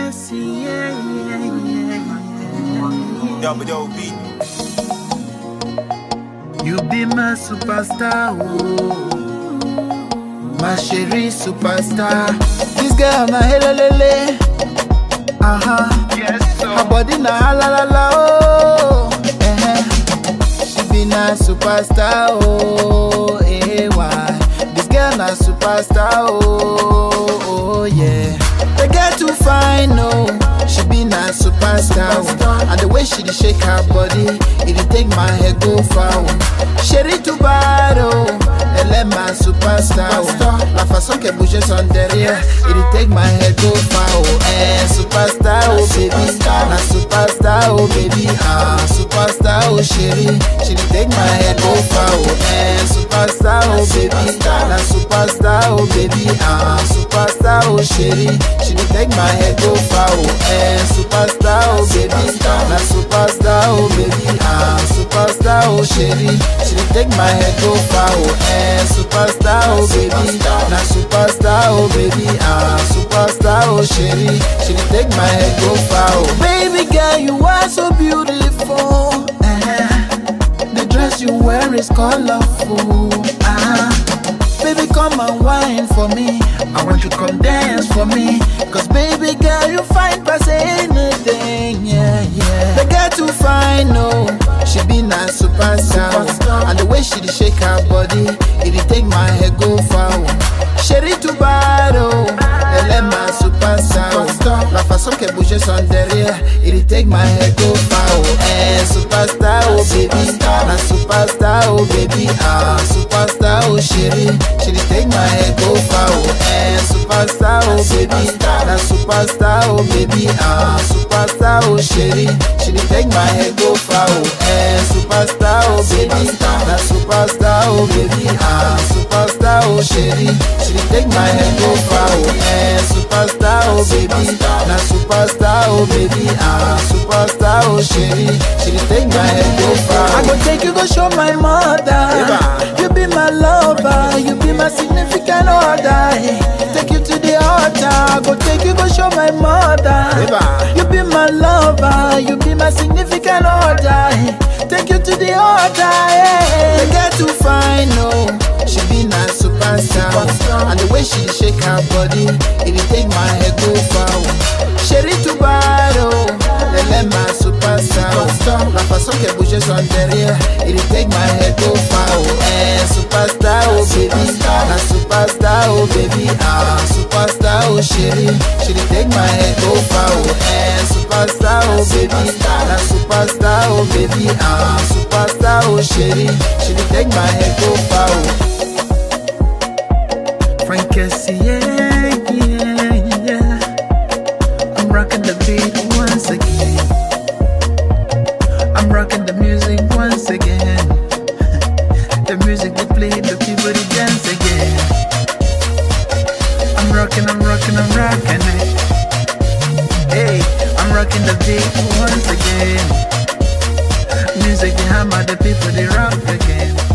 Cassie, yeah, yeah, yeah, Double double beat. yeah. You be my superstar, oh. My chérie superstar. This girl na helelele. Uh huh. Yes, Her body na halalala, oh. Eh, She be na superstar, oh. Eh, why? This girl na superstar, oh. Oh, yeah. The girl too fine, oh. She be na superstar, oh. And the way she dey shake her body, it dey take my head go far, oh. Chérie too bad, oh. Elle est ma superstar, oh. La façon qu'elle bouge son derrière, it dey take my head go far, oh. Eh, superstar, oh baby, na superstar, oh baby, ah, superstar, oh chérie, she dey take my head go far, oh. Eh, superstar, oh baby, na superstar, oh baby, ah, superstar, oh chérie, she dey take my head go far, oh. Eh, superstar, oh baby, na superstar, oh baby, ah, superstar, oh chérie, she dey take my head go far, oh. Eh, superstar, oh baby, na superstar, oh baby, ah, superstar, oh chérie, she dey take my head go far, oh. Baby girl, you are so beautiful. eh. The dress you wear is colorful. Ah. Baby, come and wine for me. I want you to come dance for me. Cause baby girl, you fine past anything. Yeah, yeah. The girl too fine, no. She be na superstar. And the way she dey shake her body, it dey take my head go far. Chérie too bad, oh. Elle est ma superstar. La façon qu'elle bouge son derrière, it dey take my head go far. Oh, eh, superstar, oh baby. Na superstar, oh baby. Ah, superstar, oh chérie. She dey take my head go far. Oh, eh, superstar, oh baby. Na superstar, oh baby. Ah, superstar, oh chérie. She dey take my head go far. Oh, eh, superstar, oh baby. Na superstar, oh baby. Ah, superstar, oh chérie. She dey take my head go far. Oh, eh, superstar, oh baby. Na superstar, oh baby. Ah, superstar, oh chérie. She dey take my head go far. I go take you go show my mother. You be my lover. You be my significant other. Take you to the altar. I go take you go show my mother. You be my lover. You be my significant other. Take you to the altar. Yeah. The girl too fine, no. She be na superstar. And the way she shake her body, it dey take my head go far. Chérie too bad, oh. Elle est ma superstar. La façon qu'elle bouge son derrière, it dey take my head go far. Oh, eh, superstar, oh baby. Na superstar, oh baby. Ah, superstar, oh chérie. She dey take my head go far. Oh, eh, superstar, oh baby. Na superstar, oh baby. Ah, superstar, oh chérie. She dey take my head go far. Oh. Frank Cassie, yeah, yeah, yeah. I'm rocking the beat once again. I'm rocking the music once again. the music they play, the people they dance again. I'm rocking, I'm rocking, I'm rocking it. Hey, I'm rocking the beat once again. Music they hammer, the people they rock again.